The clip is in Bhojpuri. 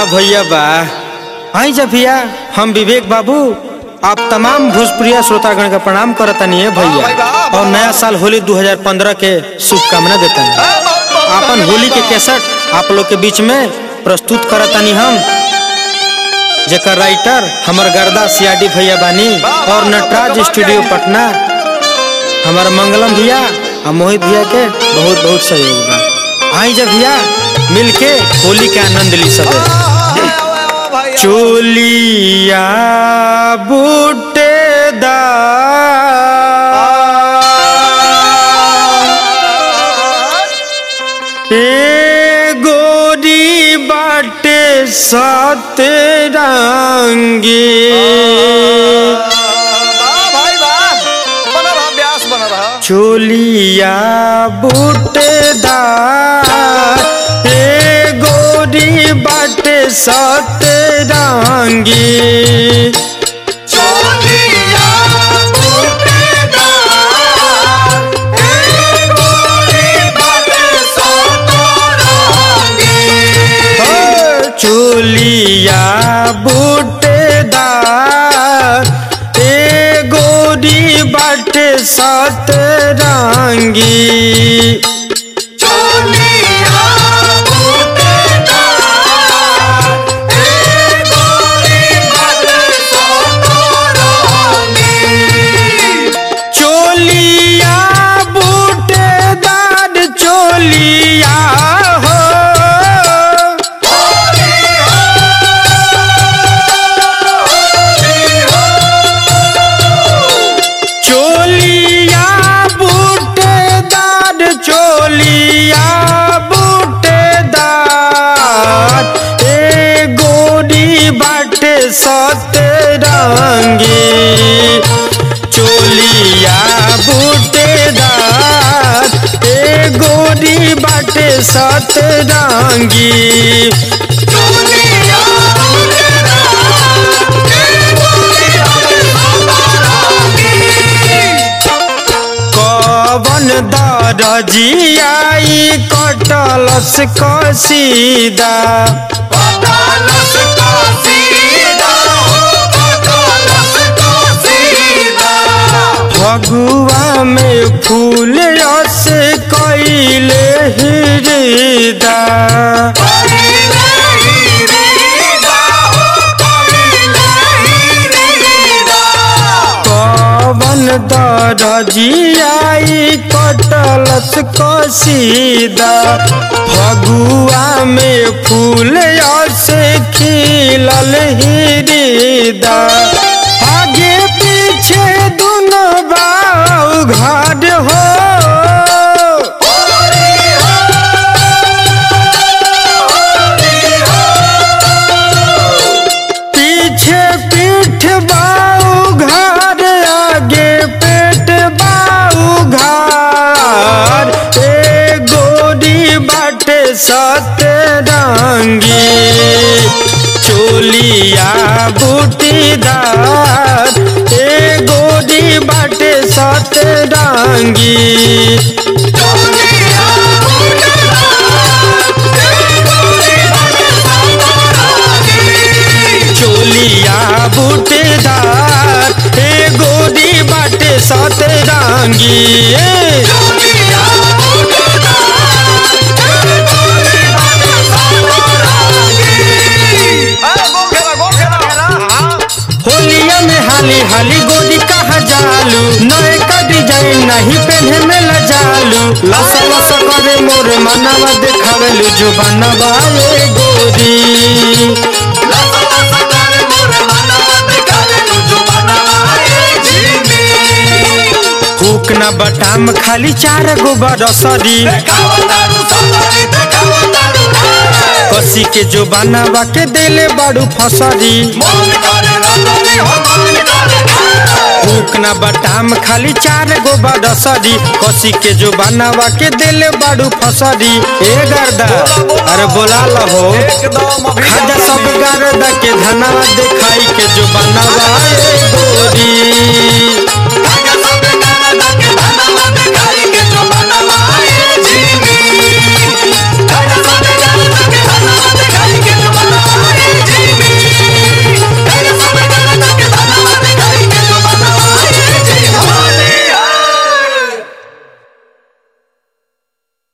भैया बा आई जा भैया हम विवेक बाबू आप तमाम भोजपुरिया श्रोतागण का प्रणाम करतनी है भैया और नया साल होली 2015 के शुभकामना देतनी आपन होली के कैसेट आप लोग के बीच में प्रस्तुत करतनी हम जेकर राइटर हमर गर्दा सियाडी भैया बानी और नटराज स्टूडियो पटना हमार मंगलम भैया और मोहित भैया के बहुत बहुत सहयोग बा आई जा भैया मिलके होली के आनंद ली सबे चोलिया बूटेदार ए गोरी बाटे सात रंगी चोलिया बूटेदार ए गोरी बाटे सात रंगी चोलिया बूटेदार ए गोरी बाटे सात रंगी चोलिया बूटेदार चोलिया हो चोलिया बूटेदार चोलिया बूटेदार ए गोरी बाटे सतरंगी चोलिया बूटेदार ए गोरी बाटे सतरंगी कवन दरजियाई कटलस कसीदा फगुआ में फूल रस कैले हृदा कवन दरजियाई कटलस कसीदा फगुआ में फूल रस खिलल हृदा आगे पीछे दोनों बाऊ घर हो पीछे पीठ बाऊ घर आगे पेट बाऊ घर ए गोरी बाटे सतरंगी चोलिया बूटीदार ए गोरी बाटे सतरंगी चोलिया बूटेदार ए गोरी बाटे सतरंगी होलिया में हाली हाली गोरी कहा जालू नए का डिजाइन नहीं पहने में लजालू लसा लसा करे मोर मनवा देखावेलू जो बनवा ए गोरी हुक न बटाम खाली चार गो बरसरी कसी के जो बनावा के देले बाड़ू फसरी हुक न बटाम खाली चार गो बरसरी कसी के जो बनावा के देले बाड़ू फसरी ए गर्दा अरे बोला लहो एकदम अभी खाजा सब गर्दा के धनावा देखाई के जो बनावा ए